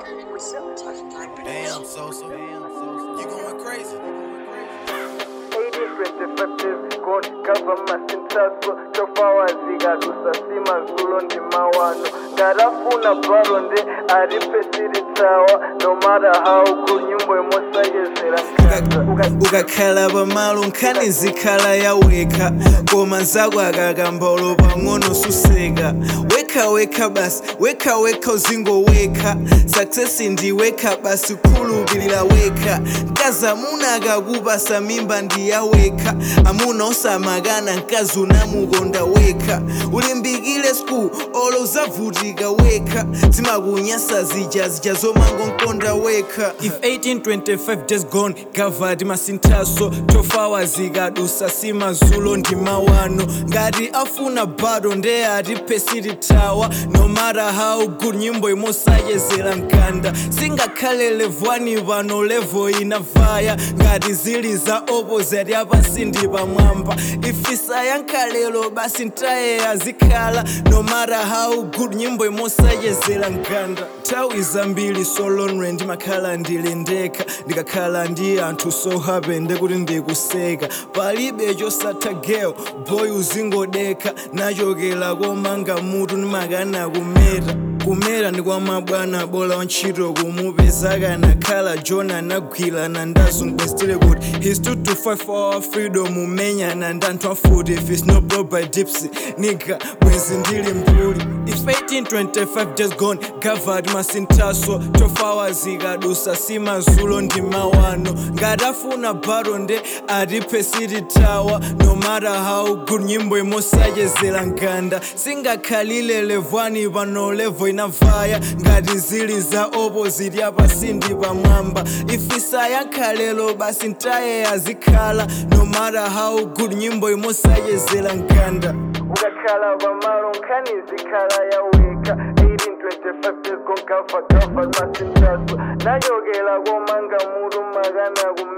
Damn, Sosa. You going crazy. 8025 days gone government intaso chofawazika tusasima zulo ndi mawano ngatafuna balo nde alipesiritawa no matter how good nyimbo imosayezera nkata ukakhala pamalo nkhani zikhala yawekha koma nzako akakambolo pang'ono suseka wekha wekha basi wekha wekha uzingowekha success ndiwekha basi khulupirira wekha mkazi amuna akakupasa mimba ndiyawekha amuna osamakana mkazi unamukonda wekha ulimbikile school olo uzavutika wekha zimakunyasa zija zija zomangonkonda wekha if 1825 days gone gavadi masinthaso tofawa zikadusa simazulo ndi mawano ngati afuna bado nde atipesitithawa no matter how good nyimbo imosayezera mkanda singakhale levwani pano levo inavaya ngati zili za opposite yapasi ndi pamwamba ifisa yankhalelo basi ntaye azikhala no matter how good nyimbo imosayezera mkanda nthawi zambiri solonwe ndimakhala ndili ndekha ndikakhala ndi anthu so happy ndekuti ndikuseka palibe chosatha girl boy uzingodekha nachokera komanga mutu ndimakana kumeta kumera ndi kwa mabwana bola wantchito kumupeza kanakhala john anagwirana ndazungwestile kuti he stood to fight for our freedom umenyana ndi anthu afuti if it's not brought by dipsy nigga bwenzi ndili mbuli if 1825 days gone gavard masinthaso tofawa zikadusa simazulo ndi mawano ngatafuna baro nde atipesitithawa no matter how good nyimbo imosayezera nkanda singakhalile levwani pano levo inavaya ngati zili za opposite yapasi ndi pamwamba ifisa yankhalelo basi ntaye azikhala no matter how good nyimbo imosayezera nkanda ukakhala pamalo nkhani zikhala yawekha 1825 days gone gava gava masintaso nachokera komanga mutu makana kumeta